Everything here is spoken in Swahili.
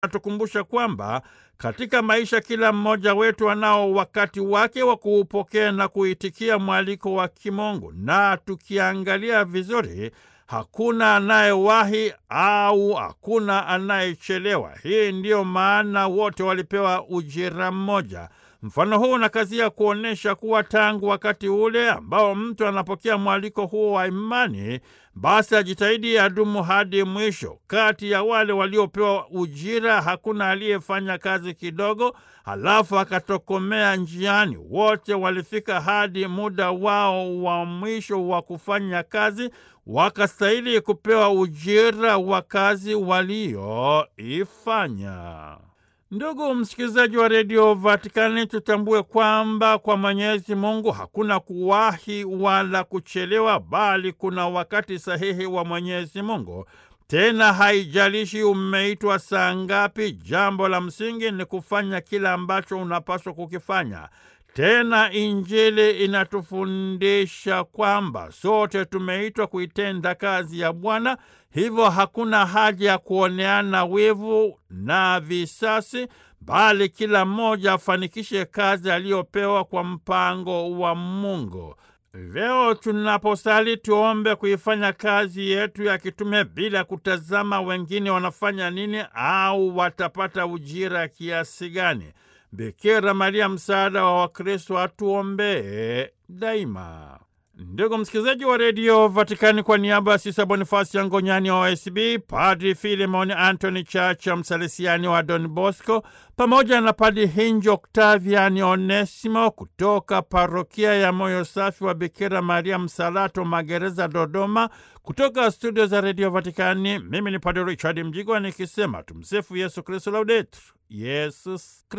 anatukumbusha kwamba katika maisha kila mmoja wetu anao wakati wake wa kuupokea na kuitikia mwaliko wa kimungu, na tukiangalia vizuri hakuna anayewahi au hakuna anayechelewa. Hii ndiyo maana wote walipewa ujira mmoja. Mfano huu unakazia kuonyesha kuwa tangu wakati ule ambao mtu anapokea mwaliko huo wa imani, basi ajitahidi adumu hadi mwisho. Kati ya wale waliopewa ujira hakuna aliyefanya kazi kidogo halafu akatokomea njiani. Wote walifika hadi muda wao wa mwisho wa kufanya kazi, wakastahili kupewa ujira wa kazi walioifanya. Ndugu msikilizaji wa redio Vatikani, tutambue kwamba kwa Mwenyezi Mungu hakuna kuwahi wala kuchelewa, bali kuna wakati sahihi wa Mwenyezi Mungu. Tena haijalishi umeitwa saa ngapi, jambo la msingi ni kufanya kile ambacho unapaswa kukifanya. Tena Injili inatufundisha kwamba sote tumeitwa kuitenda kazi ya Bwana, hivyo hakuna haja ya kuoneana wivu na visasi, bali kila mmoja afanikishe kazi aliyopewa kwa mpango wa Mungu. Leo tunaposali tuombe kuifanya kazi yetu ya kitume bila kutazama wengine wanafanya nini au watapata ujira kiasi gani. Bikira Maria, msaada wa Wakristo, atuombee daima. Ndugu msikilizaji wa redio Vatikani, kwa niaba ya Sisa Bonifasi ya Ngonyani wa OSB, Padri Filemon Antony Chacha Msalesiani wa Don Bosco, pamoja na Padri Hinji Oktaviani Onesimo kutoka parokia ya Moyo Safi wa Bikira Maria Msalato, Magereza, Dodoma, kutoka studio za redio Vatikani, mimi ni Padri Richard Mjigwa nikisema tumsifu Yesu Kristu, laudetur Yesus